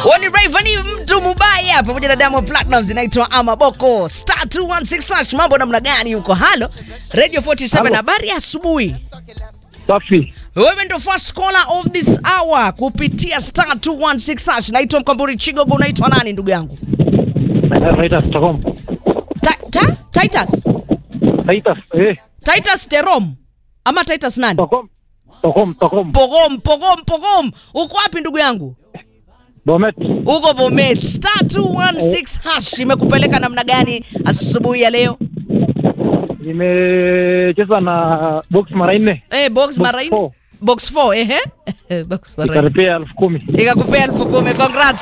Woni Rayvanny mtu mubaya pamoja na Diamond Platnumz inaitwa Amaboko. Star 216 hash mambo namna gani huko? Halo. Radio 47 Halo. habari ya asubuhi. Safi. Wewe ndo first caller of this hour kupitia star 216 hash. Naitwa Mkamburi Chigogo, unaitwa nani ndugu yangu? Titus Stockholm. Ta, ta, Titus. Titus, eh. Titus Terom. Ama Titus nani? Stockholm. Stockholm, Stockholm. Pogom, pogom, pogom. Uko wapi ndugu yangu? Bomet. Uko Bomet. Star 216 hash imekupeleka namna gani asubuhi ya leo? Nimecheza na box mara nne. Eh, box Box mara nne. four. Box 4 ehe. box mara nne. Ikaripia elfu kumi. Ikakupea elfu kumi. Congrats.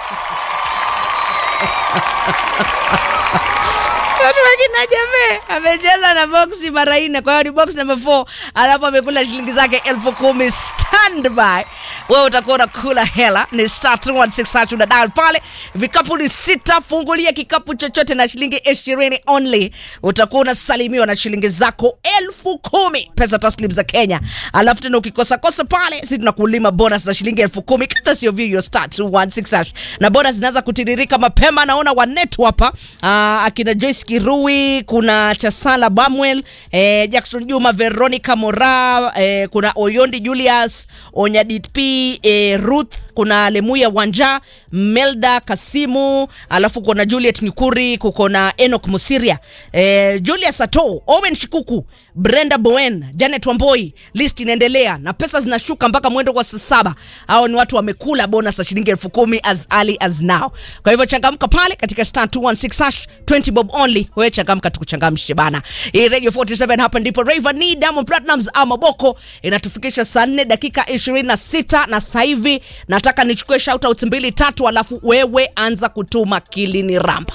Watu wengine ajame amecheza na box mara nne, kwa hiyo ni box number 4, alafu amekula shilingi zake elfu kumi. Standby, wewe utakuwa unakula hela. Ni star 216 hash, una dial pale, vikapu ni sita. Fungulia kikapu chochote na shilingi ishirini only, utakuwa unasalimiwa na shilingi zako elfu kumi pesa taslim za Kenya. Alafu tena ukikosa kosa pale, si tunakulima bonus za shilingi elfu kumi kata sio vivyo, star 216 hash, na bonus zinaanza kutiririka mapema. Naona wanetu hapa ah, akina Joyce Kirui, kuna Chasala Bamwell, eh, Jackson Juma, Veronica Mora, eh, kuna Oyondi Julius, Onyadit P, eh, Ruth, kuna Lemuya Wanja, Melda Kasimu, alafu kuna Juliet Nyukuri, kuko na Enoch Musiria, eh, Julius Ato, Owen Shikuku, Brenda Bowen, Janet Wamboi, list inaendelea na pesa zinashuka mpaka mwendo wa saa saba. Hao ni watu wamekula bonus ya shilingi elfu kumi as early as now. Kwa hivyo changamka pale katika star 216 hash 20 bob only. Wewe changamka tukuchangamshe bana. Hii Radio 47 hapa ndipo Rayvanny Diamond Platnumz ama Boko inatufikisha saa 4 dakika 26 na sasa hivi nataka nichukue shoutouts mbili tatu alafu wewe anza kutuma kilini ramba.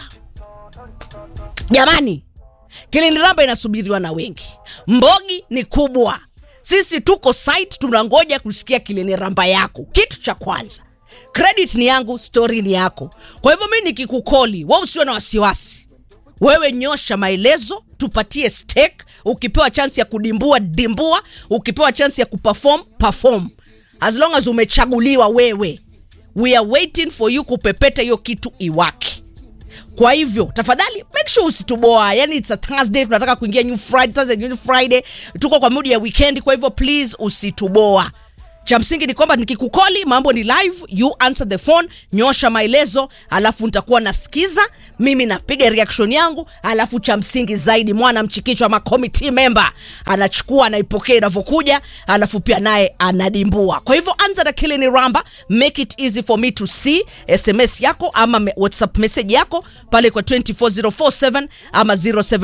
Jamani, Kilini Ramba inasubiriwa na wengi. Mbogi ni kubwa, sisi tuko site tunangoja kusikia Kilini Ramba yako. Kitu cha kwanza, credit ni yangu, story ni yako. Kwa hivyo mi nikikukoli, wewe usiwe na wasiwasi, wewe nyosha maelezo, tupatie stake. Ukipewa chance ya kudimbua dimbua, ukipewa chance ya kuperform perform, as long as umechaguliwa wewe. We are waiting for you kupepeta hiyo kitu iwake kwa hivyo tafadhali make sure usituboa yani it's a thursday tunataka kuingia new friday thursday new friday tuko kwa mudi ya weekend kwa hivyo please usituboa cha msingi ni kwamba nikikukoli mambo ni live you answer the phone nyosha maelezo alafu nitakuwa nasikiza mimi napiga reaction yangu alafu cha msingi zaidi mwana mchikichwa ama committee member anachukua anaipokea inavyokuja alafu pia naye anadimbua kwa hivyo anza na kilini ramba make it easy for me to see sms yako ama me- whatsapp message yako pale kwa 24047 ama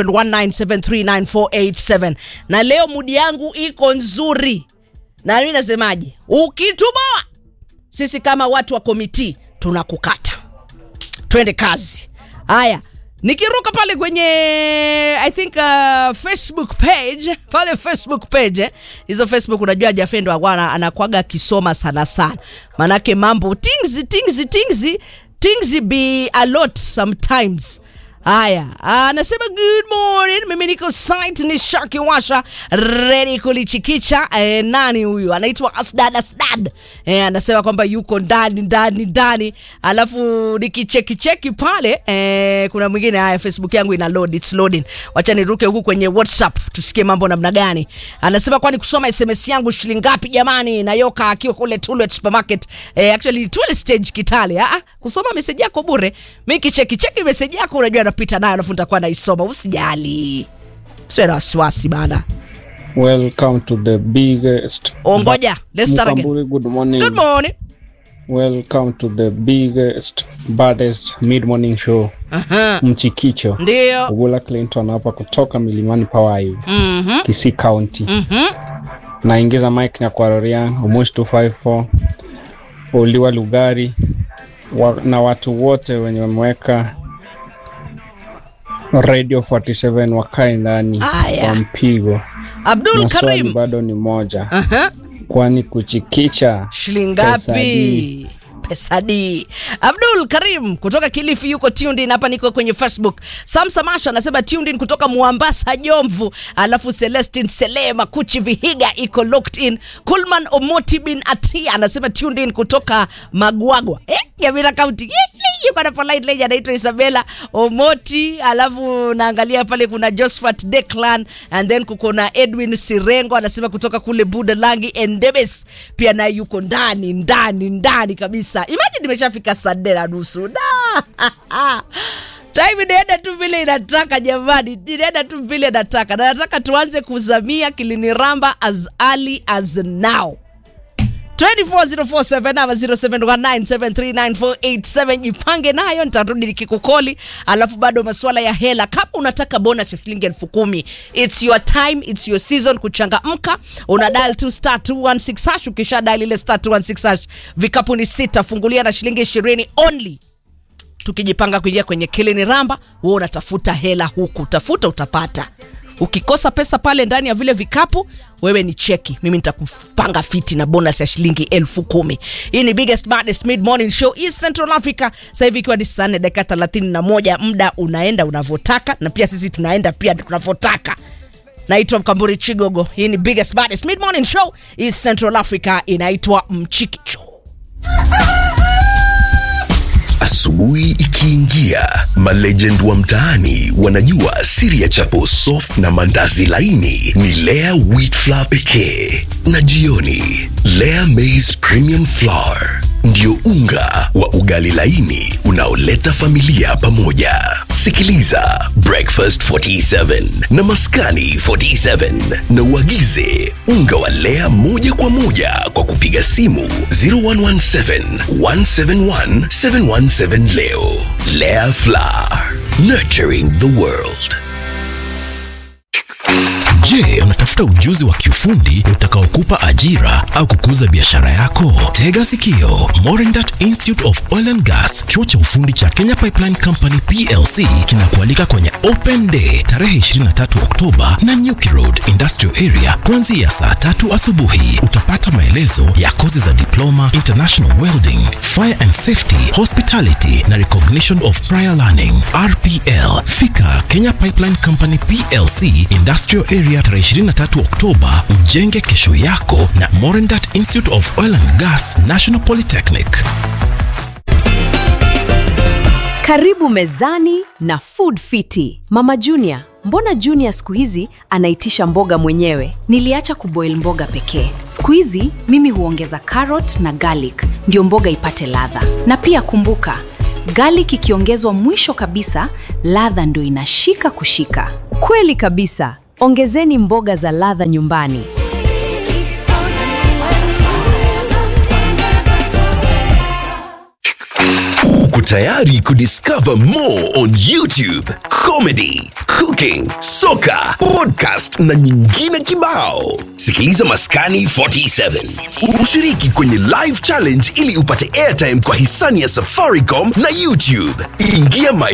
0719739487 na leo mudi yangu iko nzuri na mimi nasemaje ukituboa sisi kama watu wa komiti tunakukata twende kazi haya nikiruka pale kwenye i think uh, facebook page pale facebook page eh, hizo facebook unajua jafendo agwana anakwaga akisoma sana sana manake mambo tingzi tingzi tingzi tingzi be a lot sometimes haya anasema good morning mimi niko site ni shaki washa redi kulichikicha e, nani huyu anaitwa asdad asdad e, anasema kwamba yuko ndani ndani ndani alafu nikichekicheki pale e, kuna mwingine haya facebook yangu ina load it's loading wacha niruke huku kwenye whatsapp tusikie mambo namna gani anasema kwani kusoma sms yangu shilingi ngapi jamani nayoka akiwa kule Tulwet supermarket e, actually Tulwet stage kitale ah, ah, kusoma meseji yako bure mi kichekicheki meseji yako unajua napita nayo alafu nitakuwa naisoma usijali siwe na wasiwasi bana Welcome to the biggest. ongoja let's start again Mukamburi, good morning. good morning Welcome to the biggest, baddest mid morning show. Aha, Mchikicho. ndio Ugula Clinton hapa kutoka Milimani Power Mhm, Kisii County. mhm. Naingiza mic na kwa Rorian Umush 254 Uliwa Lugari wa, na watu wote wenye wameweka Radio 47 wakae ndani Aya. kwa mpigo. abdul Na swali karim bado ni moja, Aha, kwani kuchikicha shilingi Pesa ngapi hii. pesa D. Abdul Karim kutoka Kilifi yuko tuned in hapa, niko kwenye Facebook. Sam Samasha anasema tuned in kutoka Mwambasa Jomvu, alafu Celestin Selema Kuchi Vihiga iko locked in. Kulman Omoti bin Atia anasema tuned in kutoka Magwagwa eh, Nyamira County. Ye, ye, yuko na polite lady anaitwa Isabella Omoti, alafu naangalia pale kuna Josephat Declan and then kuko na Edwin Sirengo anasema kutoka kule Budalangi Endebes pia naye yuko ndani ndani ndani kabisa. Imagine nimeshafika saa nne na nusu da time inaenda tu vile inataka jamani, inaenda tu vile inataka, na nataka tuanze kuzamia kiliniramba as early as now 24047 ama 0719739487 jipange nayo nitarudi nikikukoli alafu bado masuala ya hela kama unataka bonus ya shilingi elfu kumi its your time its your season kuchangamka una dial tu star 216 hash ukisha dial ile star 216 hash vikapu ni sita fungulia na shilingi ishirini only tukijipanga kuingia kwenye kilini ramba wewe unatafuta hela huku tafuta utapata ukikosa pesa pale ndani ya vile vikapu wewe ni cheki mimi nitakupanga fiti na bonus ya shilingi elfu kumi hii ni biggest baddest mid morning show East Central Africa sasa hivi ikiwa ni saa nne dakika thelathini na moja muda unaenda unavyotaka na pia sisi tunaenda pia tunavyotaka naitwa mkamburi chigogo hii ni biggest baddest mid morning show East Central Africa inaitwa mchikicho Asubuhi ikiingia, malegend wa mtaani wanajua siri ya chapo soft na mandazi laini ni Lea wheat flour pekee, na jioni Lea maize premium flour ndio unga wa ugali laini unaoleta familia pamoja. Sikiliza Breakfast 47 na Maskani 47 na uagize unga wa Lea moja kwa moja kwa kupiga simu 0117 171 717 leo. Lea Flour, nurturing the world. Je, unatafuta ujuzi wa kiufundi utakaokupa ajira au kukuza biashara yako? Tega sikio. Morindat Institute of Oil and Gas, chuo cha ufundi cha Kenya Pipeline Company PLC kinakualika kwenye Open Day tarehe 23 Oktoba na Nyuki Road Industrial Area kuanzia saa tatu asubuhi. Utapata maelezo ya kozi za diploma, international welding, fire and safety, hospitality na recognition of prior learning RPL. Fika Kenya Pipeline Company PLC Industrial Area tarehe 23 Oktoba, ujenge kesho yako na Morindat Institute of Oil and Gas National Polytechnic. Karibu mezani na Food Fiti. Mama Junior, mbona Junior siku hizi anaitisha mboga mwenyewe? Niliacha kuboil mboga pekee. Siku hizi mimi huongeza carrot na garlic ndio mboga ipate ladha. Na pia kumbuka, garlic ikiongezwa mwisho kabisa, ladha ndio inashika kushika. Kweli kabisa. Ongezeni mboga za ladha nyumbani. Uko tayari kudiscover more on YouTube, comedy, cooking, soka, podcast na nyingine kibao. Sikiliza Maskani 47. Ushiriki kwenye live challenge ili upate airtime kwa hisani ya Safaricom na YouTube. Ingia my